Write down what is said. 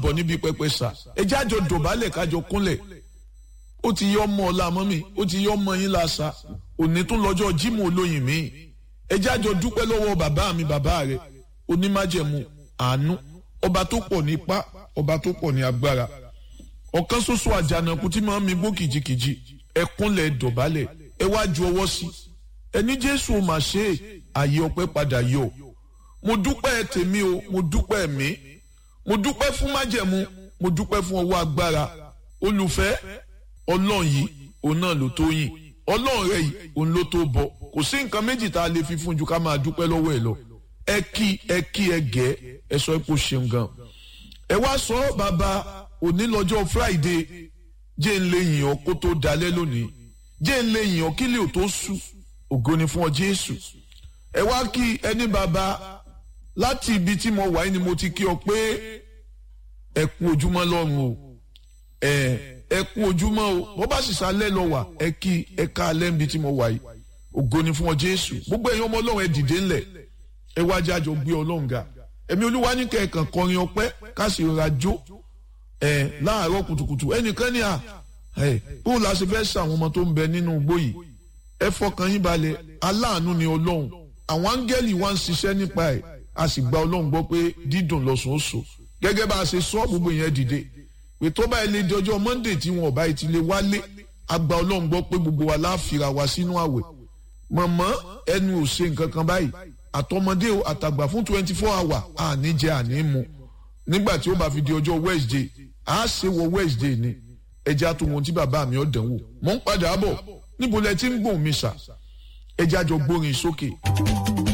bọ̀ níbi pẹpẹ sà ẹ jẹ́ àjọ dọ̀bálẹ̀ kájọ kúnlẹ̀ ó ti yọ ọmọ ọ̀la mọ́mì ó ti yọ ọmọ yín lásà òní tún lọ́jọ́ jímù olóyin mi ẹ jẹ́ àjọ dúpẹ́ lọ́wọ́ bàbá mi bàbá rẹ̀ onímájẹ̀mú àánú ọba tó pọ̀ ní ipá ọba tó pọ̀ ní agbára ọ̀kan ṣoṣo àjànàkú tí máa ń mi gbó kìjikìji ẹ kúnlẹ̀ dọ̀bálẹ̀ ẹ wá ju ọwọ́ sí ẹni jésù ò mà ṣe àyè ọpẹ́ padà yọ mo dúpẹ́ tèmi o mo dúpẹ́ mi mo dúpẹ́ fún májẹ̀mú mo dúpẹ́ fún ọwọ́ agbára olùfẹ́ ọlọ́run yìí òun náà ló tó yìn ọlọ́run rẹ̀ yìí òun ló tó bọ̀ kò sí nǹkan méjì tá a lè fi fún ju ká máa dúpẹ́ lọ́wọ́ ẹ̀ lọ ẹ kí ẹ kí ẹ gẹ́ ẹ sọ pé ó ṣeun gan ẹ wá sọ bàbá òní lọ́jọ́ friday jẹ́ ń lè yìn ọ́ kó tó dalẹ́ lónìí jẹ́ ń lè yìn ọ́ kí lè tó sú ògo ni fún ọ jésù ẹ wá kí ẹni bàbá láti ibi tí mo wà ní mo ti kí ọ pé ẹ kú ojúmọ́ lọ́run o ẹ ẹ kú ojúmọ́ o bó bá sì sálẹ̀ lọ wà ẹ kí ẹ ká alẹ́ níbi tí mo wà yìí ògo ni fún ọ jésù gbogbo ẹ̀yin ọmọ ọlọ́run ẹ dìde ńlẹ̀ ẹ wá jẹ́ àjọ gbé ọlọ́run ga ẹ̀mí olúwa ní kẹ̀kàn kọrin ọpẹ́ ká sì rọra jó ẹ láàárọ̀ kùtùkùtù ẹnìkan ní à ẹ bóun la ṣe fẹ́ sàwọn ọmọ tó ń bẹ nínú igbó yìí ẹ fọkàn yín balẹ̀ aláàánú ni ọlọ́run àwọn áńgẹ́lì wa ń ṣiṣẹ́ nípa ẹ̀ a sì gba ọlọ́run gbọ́ pé dídùn lọ́sùn ó so gẹ́gẹ́ bá a ṣe sọ gbogbo yẹn dìde pé tó báyìí lè di ọjọ́ monday tí wọn ò báyìí ti lè wálé a gba ọlọ́run gbọ́ pé gbogbo wa láàfìrà wa sínú àwẹ̀ mọ̀mọ́ ẹnu ò ṣe nǹkan kan báyìí àtọmọdé o àtàgbà fún twenty four hour àní jẹ àní mu nígbà tí ó bá fi di ọjọ́ wednesday a ṣe wọ wednesday ni ẹja tó wọn tí bàbá mi ọ̀ dánwò mọ̀ ń padà bọ̀ níbo lẹ ti ń gbòhùn mi sà ẹja jọ gbórin sókè.